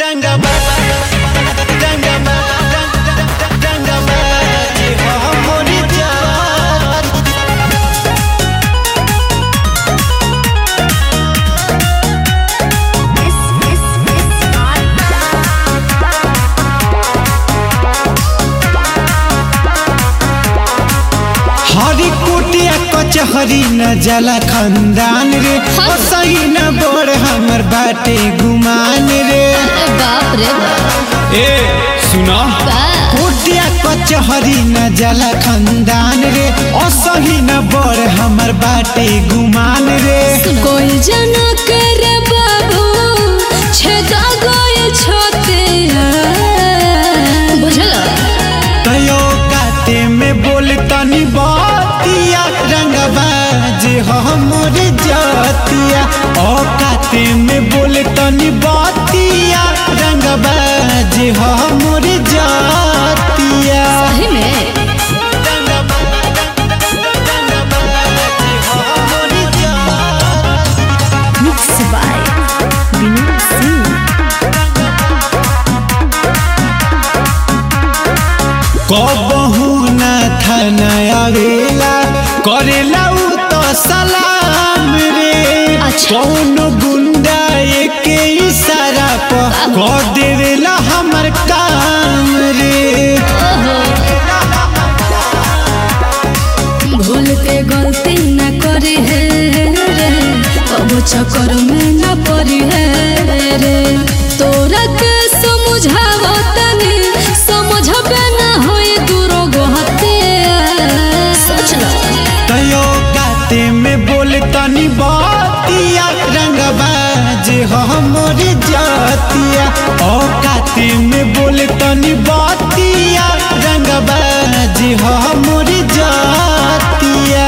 हरी कुटिया कचहरी न जला खंदान रे हाँ। ओ सही न बोर हमर बाटे गुमान रे अरे बाप रे बाप ए सुना बा। कुटिया कचहरी न जला खंदान रे ओ सही न बोर हमर बाटे गुमान रे कोई जना करे बाबू छेदा गए छोते बुझल तयो काते में बोल तनी बातिया रंगबाज हमर जातिया ओ काते में बोल तनी बातिया रंगबाज हमर जातिया सही में मिक्स बाय विनोद सिंह कबहू न थाना आवेला करेला उ तो सलाम रे अच्छा। कौन गुंडा एके इशारा पर कह देवेला हमर काम रे भूल के गलती न करी है रे अब चक्कर में न पड़ी है रे तोरा के समझावो तनी समझबे न होए दूरो गोहते सोच लो तयो गाते में बोल तनी बातिया रंगबाज हमर जातिया ओ गाते में बोल तनी बातिया रंगबाज हमर जातिया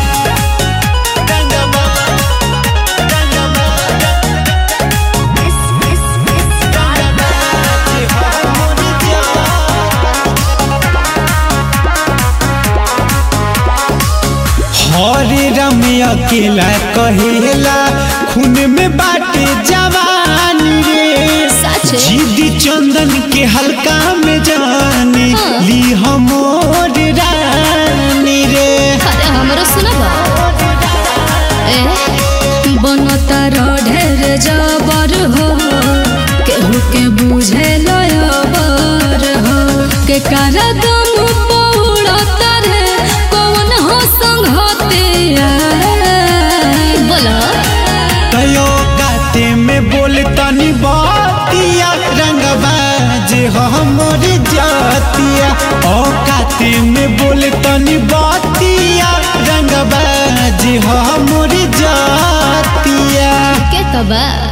हरे रमिया अकेला कहेला खून में बाटे जवान रे सच जीदी चंदन के हल्का में जाने हाँ। ली हमोर रानी रे अरे हमरो सुनबा ए बनता ढेर जबर हो केहू के बुझे लयबर हो के कर दम पौड़ता रे कौन हो संगते बोला कयो गाते में बोल तनी बातिया रंगबाज हमर जातिया ओ गाते में बोल तनी बातिया रंगबाज हमर जातिया के तबा